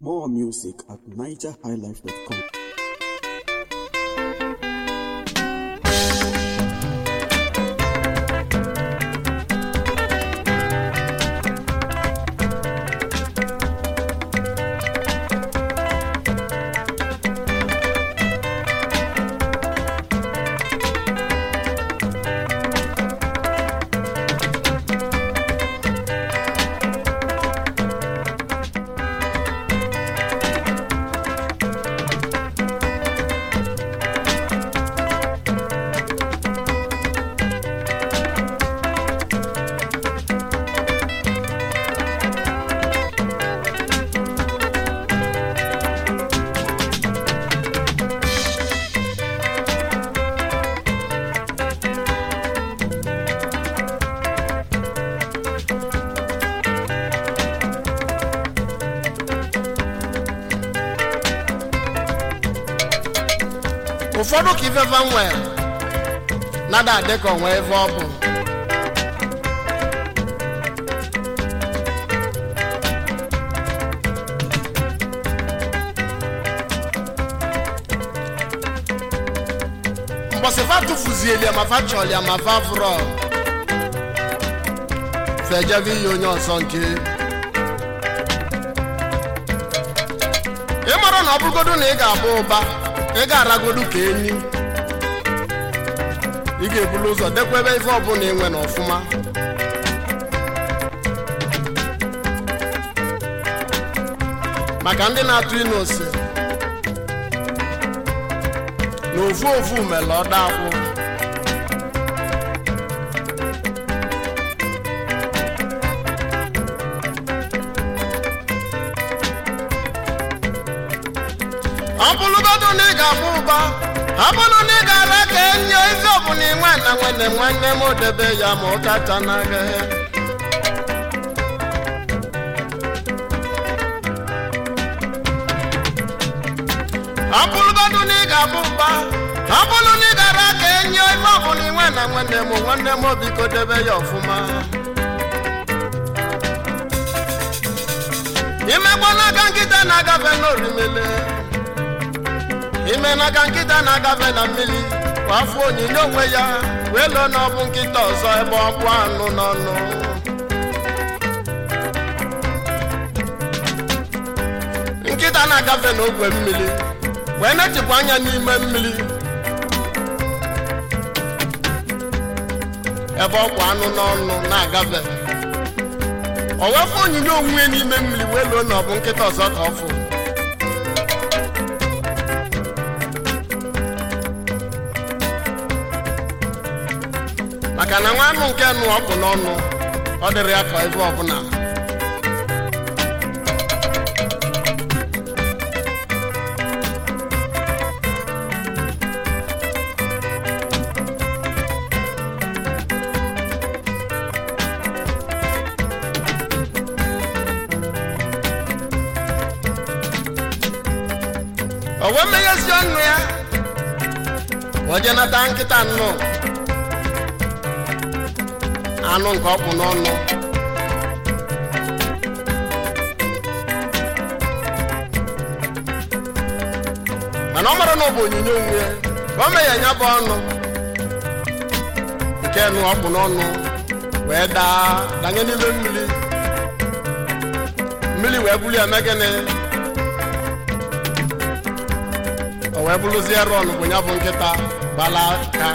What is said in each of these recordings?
More music at nigerhighlife.com. ụfọdụ ka ifefe nwere nada adị ka onwe ebe ọ bụ mbọsị fa tụfuzieli ma fa chọlia ma fa fụrọ fejebe ihe onye ọzọ nke ị mara na ọ bụrụgodu na ị ga-abụ ụba ị ga-aragodu ka enyi ị ga-ebulu ụzọ dekwa ebe ife ọbụla ị nwe na ọfụma maka ndị na-atụ ịnụ ose na ofu ofu mere ọda akwụ ọ bụrụgodu na ị ga-abụ ụba ọ bụrụ na ị gara ka enye ife ọbụla inwe na nwanne m nwanne m debe ya ma ụkacha n'agha ọ bụrụgodu na ị ga-abụ ụba ọ bụrụ na ị gara ka enye ife ọbụla inwe na nwanne m nwanne m biko debe ya ọfụma imekwa n'aka nkịta na-agafe n'orimele ime n'aka nkịta na-agafe na mmiri kwa afọ onyinye onwe ya wee lụọ na ọ bụ nkịta ọzọ ebe ọ bụ anụ n'ọnụ nkịta na-agafe n'ogwe mmiri wee na-echekwa anya n'ime mmiri ebe ọ bụ anụ n'ọnụ na-agafe o wefụ onyinye onwe n'ime mmiri wee lụọ na ọ bụ nkịta ọzọ ka ọ fụ maka na nwa anụ nke nụ ọkụ n'ọnụ ọ dịrị ya ka ebe ọbụla o wee meghezi ọnụ ya o jee nata nkịta nnụọ anụ nke ọkpụ n'ọnụ mana ọ mara na ọ bụ onyinye onwe ya ka o mee ya nya bụ ọnụ nke nụ ọkpụ n'ọnụ wee daa danye n'ime mmiri mmiri wee buli ya megịnị o wee bụrụzie rọn bụ ya bụ nkịta bala ka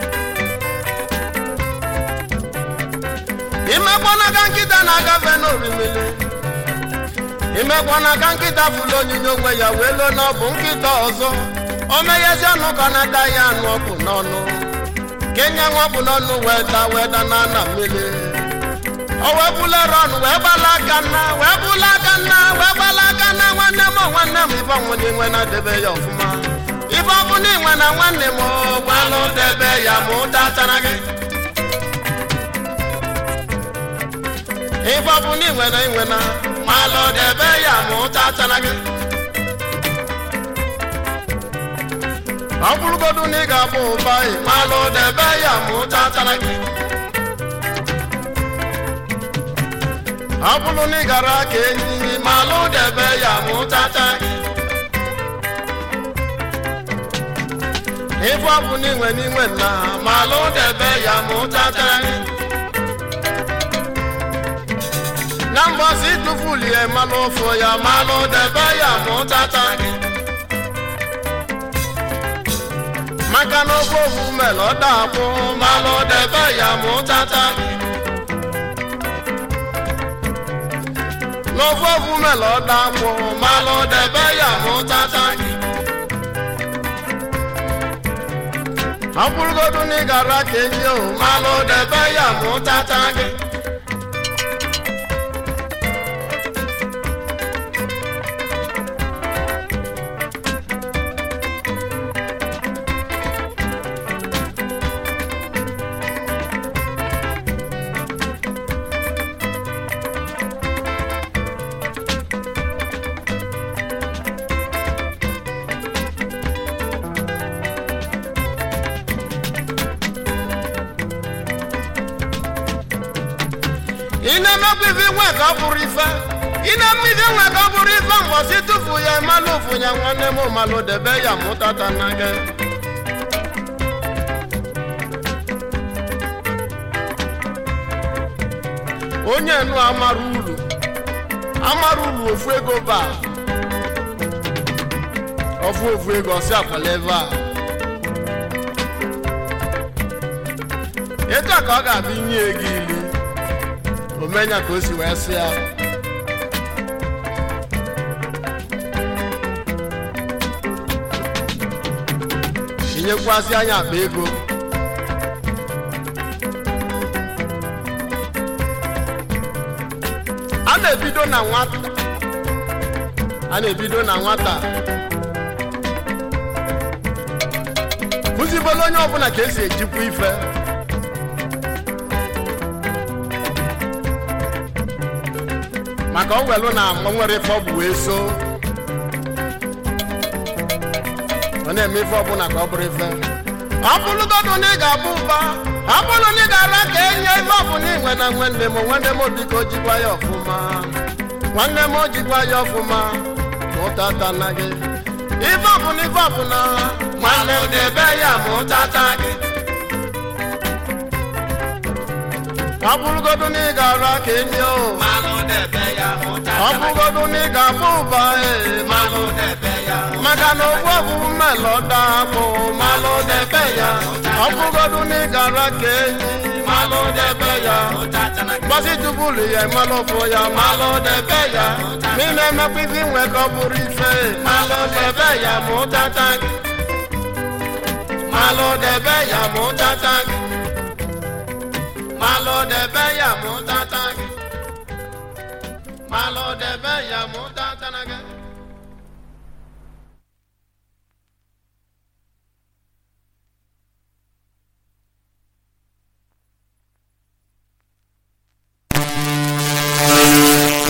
imekwa n'aka nkịta na-agafe n'orimiri imekwa n'aka nkịta fụlụ onyinye onwe ya wee lụọ na ọ bụ nkịta ọzọ o meghezi ọnụ ka ọ na-ada ya anụ ọkụ n'ọnụ kenye nwa ọkụ n'ọnụ wee da wee da na ana mmiri o wee bulere ọnụ wee gbala aka nna wee bula aka nna wee gbala aka nna nwanne m nwanne m ife ọnwụna inwe na-edebe ya ọfụma ife ọbụla inwe na nwanne m gbalụ debe ya ma ụda tara gị ife ọbụ na inwe na inwe na malụ debe ya ma ụta tara gị ọ bụrụgodu na ị ga-abụ ụba malụ debe ya ma ụta tara gị ọ bụrụ na ị gara ka enyi ma lụdebe ya mụtata gị ife ọ bụ n'inwe n'inwe nna ma lụdebe ya mụtata gị na mbọsị tụfulie malụ ofu ya malụ debe ya mụtata gị maka na ofe ofu mere ọ dakwụ malụ debe ya mụtata gị n'ofe ofu mere ọ dakwụ malụ debe ya mụtata gị ọ bụrụgodu na ị gara ka enyi o malụ debe ya mụtata gị ị na-emekwa ife nwe ka ọ bụrụ ife ị na-eme ife nwe ka ọ bụrụ ife mgbọsị tufu ya malụ ofu ya nwanne m malụ debe ya mụtata na gị onye nu amara uru amara uru ofu ego ba ofu ofu ego ọsị akwala ebe a etu a ka ọ ga-abịa inye ego ilu omenya ka o si wee sị ya tinyekwasị anya akpa ego a na-ebido na nwata a na-ebido na nwata kụzibolo onye ọbụla ka esi ejikwa ife maka ọ welụ na o nwere ife ọ bụ wee so ọ na-eme ife ọbụla ka ọ bụrụ ife ọ bụrụgodu na ị ga-abụ ụba ọ bụrụ na ị ga-ara ka enye ife ọbụla inwe na nwanne m nwanne m biko jikwa ya ọfụma nwanne m jikwa ya ọfụma mụtata na gị ife ọbụla ife ọbụla nwanne m debe ya mụtata gị ọ bụrụgodu na ị ga-ara ka enye o ọ bụrụgodu na ị ga-abụ ụba ee Malụ debe ya maka na ogbu ọbụ mmelọ dakpụ malụ debe ya ọ bụrụgodu na ị gara ka enyi malụ debe ya ụtata na gbasi tubulu ya malụ fụ ya malụ debe ya ma ị na-emekwa ife inwe ka ọ bụrụ ife malụ debe ya ma ụtata gị malụ debe ya ma ụtata gị malụ debe ya ma ụtata gị malụ debe ya ma ụtata gị